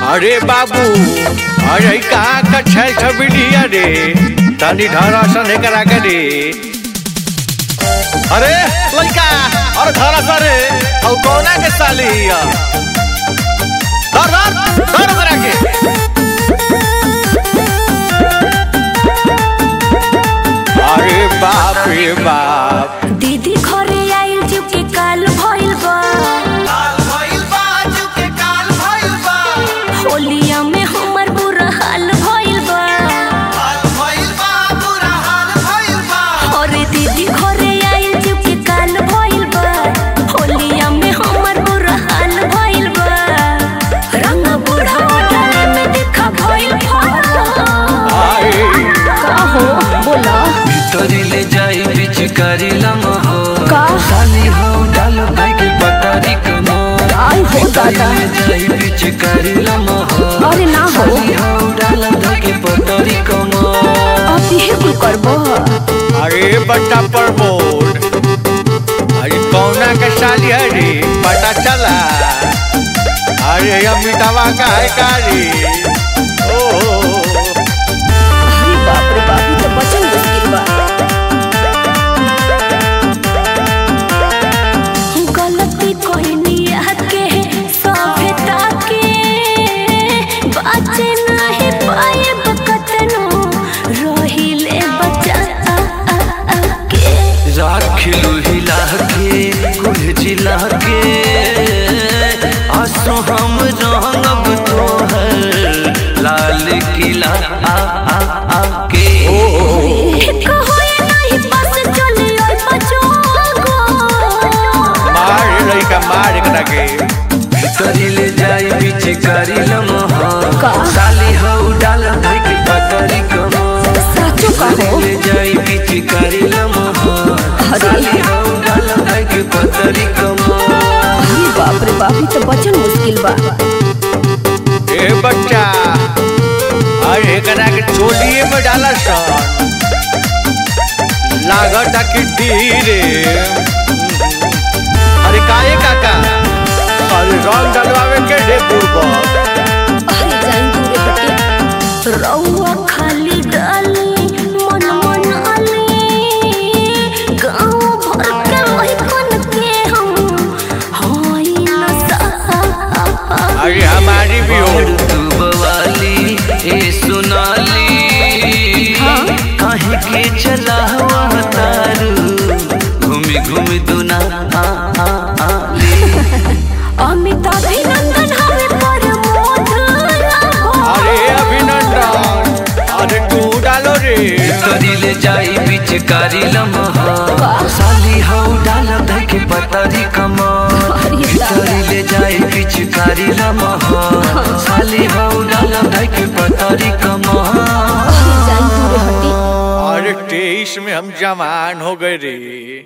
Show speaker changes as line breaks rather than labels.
अरे बाबू अरे कहाँ का छल छबिली अरे तनी धरा सन करा के रे अरे लड़का अरे धरा सरे और कौना के साली हिया धर धर धर करा के अरे बाप रे बाप
दीदी घरे आइल जुके काल भइल बा होलिया में हमर बुरा हाल भइल बा अरे दीदी घरे आइल जुके काल भइल बा होलिया में हमर बुरा हाल भइल बा रंग बूढ़ा डाले में देखा भइल फरा
आए
का हो बोला
तोरी ले जाई पिचकारी लमहो
का?
साली हो डाल भाई के पतारी कमो
आई हो दादा
ले जाई पिचकारी लमहो
अरे ना हो
साली हो डाल भाई के पतारी कमो
अब ये कुल करबो
अरे बट्टा पर बोर्ड अरे कौना के साली है रे पता चला अरे अमिताभा का है का रे ओ
अरे बाप रे बाप ये तो बचन मुश्किल बा गलती कोई के सभ्यता के बाचे नहीं पाए बकतनो रहिले बचा आ, आ, आ, के
राखिलू हिला के कुल जिला के आसो हम रंगब तोहर लाल किला आ आ आ के
कहो ये नहीं बस चले ओए बचोगो
मार लड़का मार करा के
करी ले जाई बीच करी लमहा
का?
साली हो डाल भाई के पतरी कमो
साचो
करी ले जाई बीच करी लमहा साली हो डाल भाई के पतरी कमो
अरे बाप रे बाप ये तो बचन मुश्किल बा
ए बच्चा अरे करा के चोलिए में डाला सन लागत कि धीरे अरे काहे काका अरे रंग डलवावे के ढे पूर्वक
अरे जाइन दूरे हटे रउआ खाली डाली मन मन आली गाँव भर के वही कन के हम होई न सा
अरे हमारी भी हो
और तू बवाली ए सुनाली काहे के चला हुआ तारू घूमी घूमी दुना आ आ आ ले
अमिताभ नंदन हमें पर
अरे अभिनंदन अरे तू डालो रे
तोरी ले जाई बीच कारी लम्हा साली हो डाल धई के पतारी कमा
अरे दादा।
तोरी ले जाई बीच कारी लम्हा साली हो डाल धई के पतारी कमा
जाइन दूरे हटे
अरे तेईस में हम जवान हो गए रे